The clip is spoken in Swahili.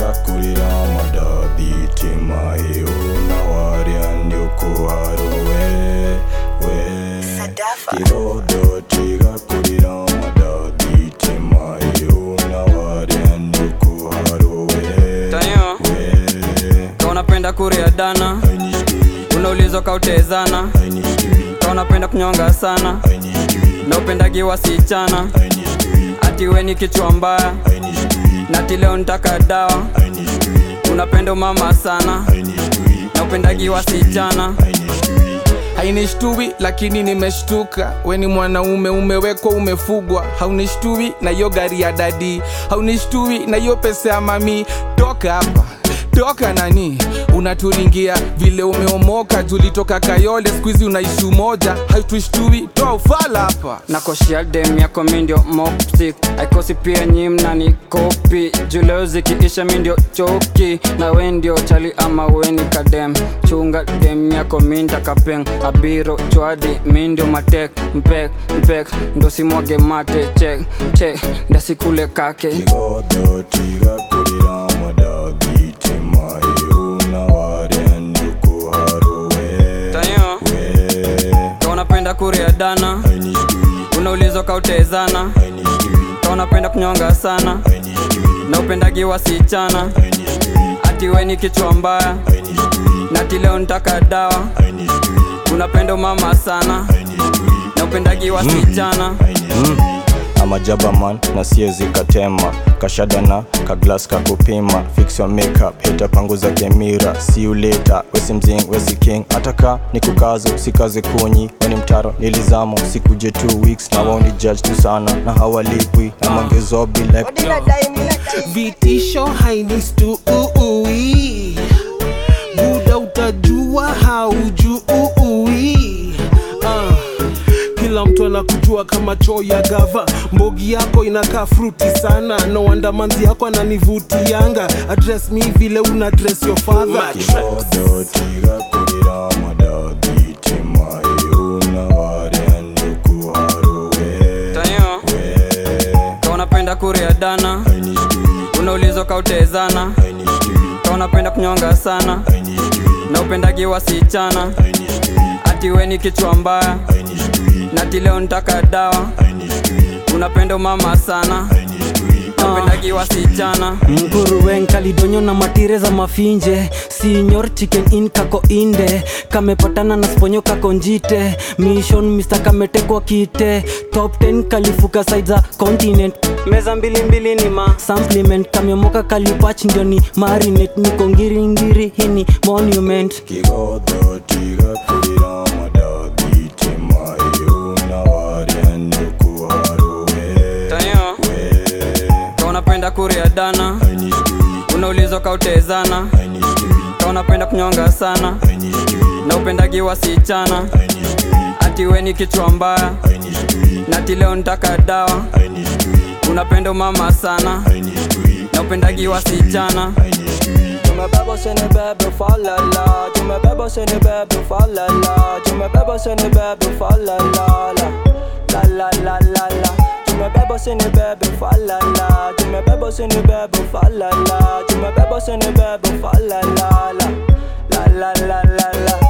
tigakurira madathithima hiu na waria ndiukuharuwe we kigodo tigakurira madathithima hiu na waria ndiukuharuwe Tayo, we ka unapenda kuria dana aini street unaulizwa kautezana aini street ka unapenda kunyonga sana aini street na upendagi wasichana aini street ati we ni kichwa mbaya aini street na ati leo nitaka dawa aini street unapenda mama sana aini street na upendagi wasichana aini street hainishtui lakini nimeshtuka we ni mwanaume umewekwa umefugwa haunishtui na hiyo gari ya dadi haunishtui na hiyo pesa ya mami toka hapa toka nani unaturingia vile umeomoka tulitoka kayole skuizi unaishi umoja hautushtui toa ufala hapa nakoshia dem yako mindio mopsik aikosi pia nyi mnani kopi juleo zikiisha mindio choki na we ndio chali ama weni kadem chunga dem yako minda kapeng abiro chwadi mindio matek mpek mpek ndo simwage mate chek chek ndasikule kake kigodo tigakurira madathithima hiu na waria ndiukuharuwe tayo we ka unapenda kuria dana aini street unaulizwa kautezana aini street ka unapenda kunyonga sana aini street na upendagi wasichana aini street ati we ni kichwa mbaya aini street na ati leo nitaka dawa aini street unapenda mama sana aini street na upendagi wasichana amajabaman na siezi katema kashadana kaglas kakupima fix your makeup hita panguza kemira see you later wesi mzing wesi king ataka ni kukazo sikaze kunyi weni mtaro nilizamo sikuje 2 weeks na waoni judge tu sana na hawalipwi na mangezobi like vitisho hainistui buda utajua haujui ah. kila mtu anakujua kama choo ya gava mbogi yako inakaa fruti sana no wonder manzi yako ananivutianga address mi vile una address your father kigodo tigakurira madathithima hiu na waria ndikuharuwe tayo we ka unapenda kuria dana aini street unaulizwa kautezana aini street ka unapenda kunyonga sana aini street na upendagi wasichana aini street ati we ni kichwa mbaya aini street na ati leo nitaka dawa aini street unapenda mama sana aini street na upendagi wasichana nguruwen kalidonyo na matire za mafinje sinyor chicken in kako inde kamepatana na sponyo kako njite mission mr kametekwa kite top 10 kalifuka side za continent meza mbili mbili ni ma supplement kamyomoka kalipach ndio ni marinate niko ngiringiri hini monument kigodo tigakurira madathithima hiu na waria ndikuharuwe tayo we ka unapenda kuria dana aini street unaulizwa kautezana aini street ka unapenda kunyonga sana aini street na upendagi wasichana aini street ati we ni kichwa mbaya aini street na ati leo nitaka dawa aini street unapenda mama sana aini street na upendagi wasichana aini street tumebeba usini bebe falala tumebeba usini bebe falala tumebeba usini bebe falala la la la la la tumebeba usini bebe falala tumebeba usini bebe falala tumebeba usini bebe falala la la la la la